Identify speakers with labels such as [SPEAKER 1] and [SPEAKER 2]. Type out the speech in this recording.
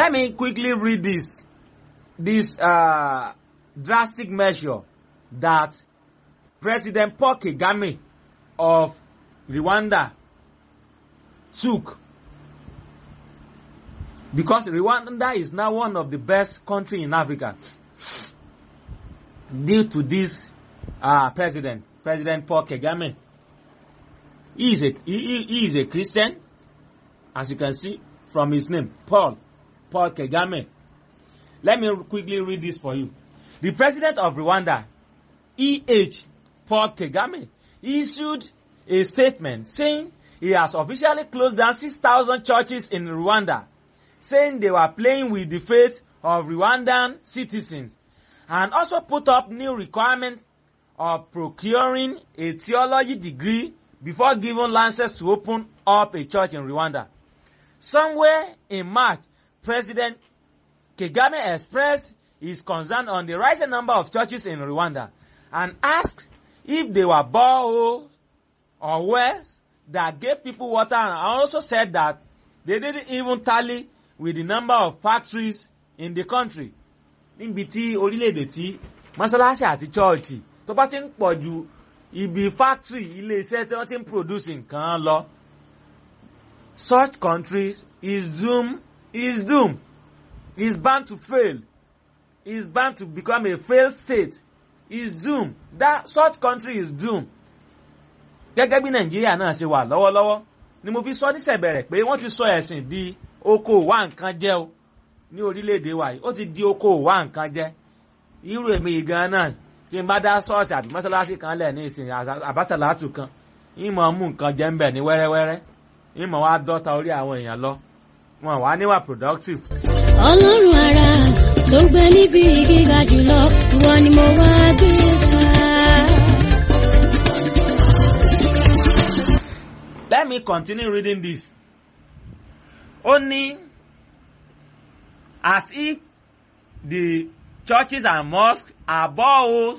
[SPEAKER 1] Let me quickly read this this uh, drastic measure that President Paul Kagame of Rwanda took because Rwanda is now one of the best country in Africa due to this uh, president, President Paul Kagame. He is a he, he is a Christian, as you can see from his name, Paul Paul Kagame. Let me quickly read this for you. The president of Rwanda, E.H. Paul Kagame, issued a statement saying he has officially closed down 6,000 churches in Rwanda, saying they were playing with the faith of Rwandan citizens, and also put up new requirements of procuring a theology degree before giving license to open up a church in Rwanda. Somewhere in March, President Kagame expressed his concern on the rising number of churches in Rwanda and asked if they were boreholes or wells that gave people water and also said that they didn't even tally with the number of factories in the country. níbi tí orílẹ̀-èdè tí mọ́sálásí àti chọ́ọ̀chì tó bá ti ń pọ̀ ju ibi factory ilé-iṣẹ́ tí wọ́n ti ń produce nǹkan lọ. such countries is doom is doom is bound to fail is bound to become a failed state is doom that such country is doom. gẹ́gẹ́ bí nàìjíríà náà ṣe wà lọ́wọ́lọ́wọ́ ni mo fi sọ nísẹ̀bẹ̀rẹ̀ pé wọ́n ti sọ ẹ̀sìn di oko wá nǹkan jẹ́ o ní orílẹ̀-èdè wa yìí ó ti di oko wá nǹkan jẹ́ irú èmi yìí gan náà tí n bá dá ṣọ́ọ̀ṣì àbí mọ́ṣáláṣí kan lẹ̀ ní ìsìn àbáṣàlátù kan ìmọ̀ mú nǹkan jẹ́ ń bẹ̀ ní wẹ́rẹ́wẹ́rẹ́ ìmọ̀ wá dọ́ta orí àwọn èèyàn lọ wọn wá níwà productive.
[SPEAKER 2] ọlọ́run ara tó gbé níbi gíga jùlọ ìwọ ni mo wá gbé ga.
[SPEAKER 1] Let me continue reading this. Only as if the churches and mosques are boreholes